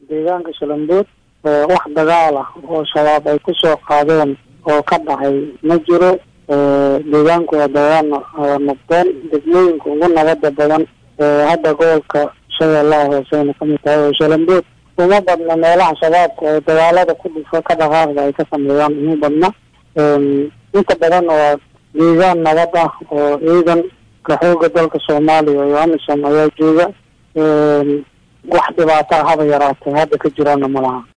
deegaanka shalambood wax dagaal ah oo shabaab ay kusoo qaadeen oo ka dhacay ma jiro deegaanku waa deegaan nabdoon degmooyinka ugu nabada badan hadda gobolka shabeellaha hooseyna kamid tahay oo shalambood uma badna meelaha shabaabka oo dagaalada ku dhufo ka dhaqaaqda ay ka sameeyaan uma badna inta badan waa deegaan nabad ah oo ciidanka xooga dalka soomaaliya iyo amisom ayaa jooga wax dhibaato haba yaraatay hadda ka jiraana malaha